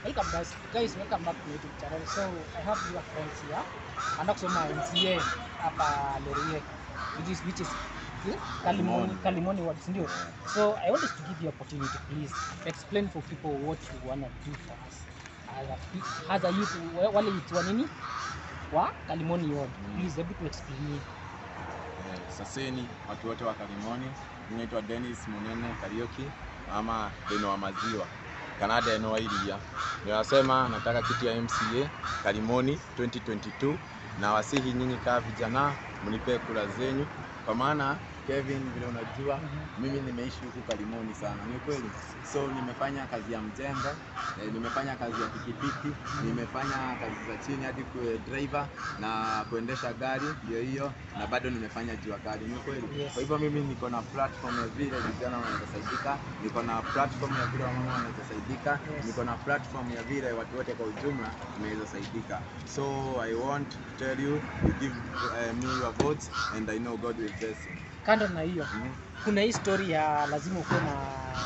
Welcome guys. Guys, welcome back to YouTube channel. So, I have your friends here. Anaenda kusoma MCA hapa Lorie. Which is which is yeah? Kalimoni Kalimoni ward, si ndio? So, I want us to give you opportunity please explain for people what you want to do for us. As a pe- as a youth wa- wale youth wa nini? Wa Kalimoni ward. Please hebu tu explain. Eh, Saseni, watu wote wa Kalimoni. Mimi naitwa Dennis Munene Karioki ama Deno wa maziwa Kanada eno iria. Ninasema nataka kiti ya MCA Kalimoni 2022 na wasihi nyinyi kaa vijana mnipe kura zenyu kwa maana Kevin, vile unajua mimi nimeishi huku Kalimoni sana, ni kweli. So nimefanya kazi ya mjengo eh, nimefanya kazi ya pikipiki, nimefanya kazi za chini hadi kuwe driver na kuendesha gari ndio hiyo, na bado nimefanya jua kali, ni kweli. Yes. Kwa hivyo mimi niko na platform ya vile vijana wanaweza saidika, niko na platform ya vile wamama wanaweza saidika, Yes. niko na platform ya vile watu wote kwa ujumla tunaweza saidika. So I want to tell you, you give uh, me your votes and I know God will bless you. Kando na hiyo, Mhm. kuna hii story ya lazima ukuwe na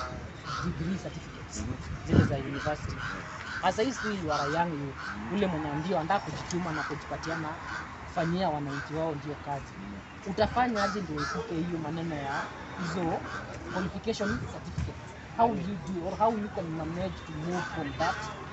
degree certificates Mhm. zile za university. Sasa hii si you are a young youth, ule mwenye ndio anataka kujituma na kujipatiana kufanyia wananchi wao ndio kazi. Utafanya aje ndio uepuke hiyo maneno ya hizo qualification certificates? How will you do or how you can manage to move from that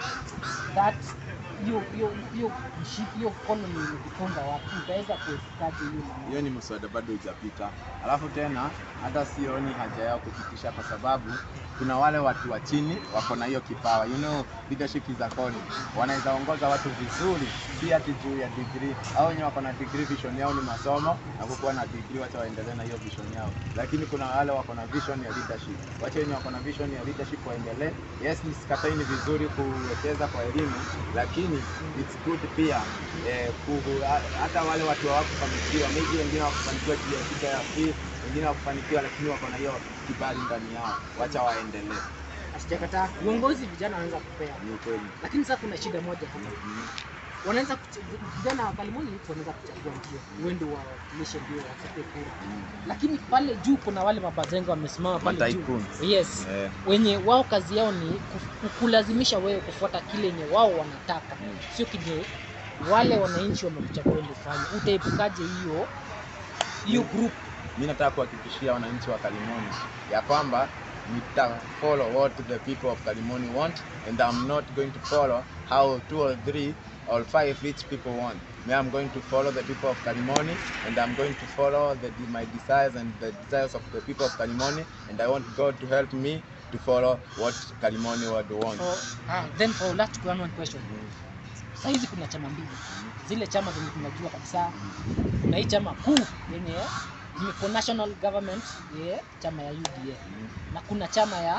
that hiyo hiyo hiyo mshiki hiyo colony imejifunga watu, utaweza kuepukaje hiyo maneno? hiyo ni mswada bado hujapita. Alafu tena hata sioni haja yao kupitisha, kwa sababu kuna wale watu wa chini wako na hiyo kipawa, you know, leadership is a calling. Wanaweza ongoza watu vizuri, si ati juu ya degree. Au wenye wako na degree, vision yao ni masomo na kukuwa na degree, wacha waendelee na hiyo vision yao. Lakini kuna wale wako na vision ya leadership, wacha wenye wako na vision ya leadership waendelee. Yes, nisikatai, ni vizuri kuwekeza kwa elimu, lakini it's good pia eh, ku- ha- hata wale watu hawakufanikiwa, maybe wengine hawakufanikiwa juu ya shida ya fee, wengine hawakufanikiwa, lakini wako na hiyo kibali ndani yao, wacha waendelee. Asijakataa uongozi vijana wanaweza kupea, Ni ukweli. lakini sasa kuna shida moja hapa. Mhm. Wanaweza kuch- vijana wa Kalimoni youth wanaweza kuchagua ndio uende wawakilishe ndio wachape kura, lakini pale juu kuna wale mabazenga wamesimama pale juu, Matycoons. yes, Eh, wenye wao kazi yao ni ku- kulazimisha wewe kufuata kile yenye wao wanataka, Mm. sio kile wale wananchi wamekuchagua ndio ufanye. Utaepukaje hiyo hiyo group? mi nataka kuhakikishia wananchi wa Kalimoni ya kwamba nita follow what the people of Kalimoni want and I'm not going to follow how two or three or five rich people want. Me, I'm going to follow the people of Kalimoni and I'm going to follow the, my desires and the desires of the people of Kalimoni and I want God to help me to follow what Kalimoni would want. So, ah, then for last one one question. Sasa hizi kuna chama mbili, zile chama zenye tunajua kabisa. Kuna hii chama kuu yenye ni for national government ye chama ya UDA na kuna chama ya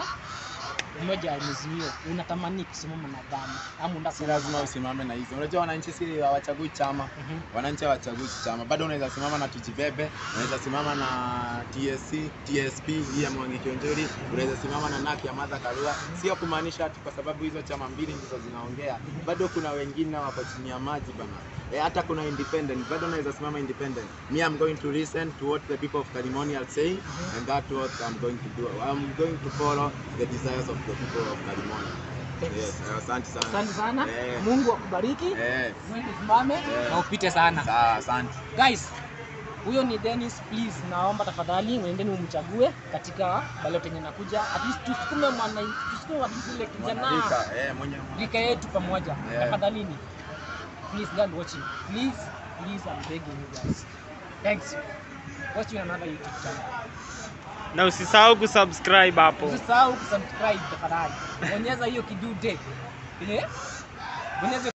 umoja wa Azimio. Unatamani kusimama na gani ama unataka Si lazima usimame na hizo. Unajua wananchi si hawachagui chama. Mhm. wananchi hawachagui chama, bado unaweza simama na Tujibebe, unaweza simama na TSC, TSP hii ya Mwangi Kionjori, unaweza simama na NAK ya Martha Karua. Sio kumaanisha ati kwa sababu hizo chama mbili ndizo zinaongea, bado kuna wengine wako chini ya maji bana. E, hata kuna independent, bado unaweza simama independent. Me I'm going to listen to what the people of Kalimoni are saying and that's what I'm going to do. I'm going to follow the desires of the people of Kalimoni. Yes, asante sana. Asante sana. Eh. Mungu akubariki. Eh, Mungu usimame Eh. na upite sana. sawa, asante. Guys, huyo ni Dennis, please naomba tafadhali mwendeni umchague katika ballot yenye nakuja. At least tusukume mwana tusukume wa yule kijana Mwanarika, eh, mwenye rika yetu pamoja. Yeah. Tafadhalini. Please go and watching. Please, please I'm begging you guys. Thanks. Watch you on another YouTube channel. na usisahau kusubscribe hapo. Usisahau kusubscribe tafadhali. Bonyeza hiyo kidude. Eh? Bonyeza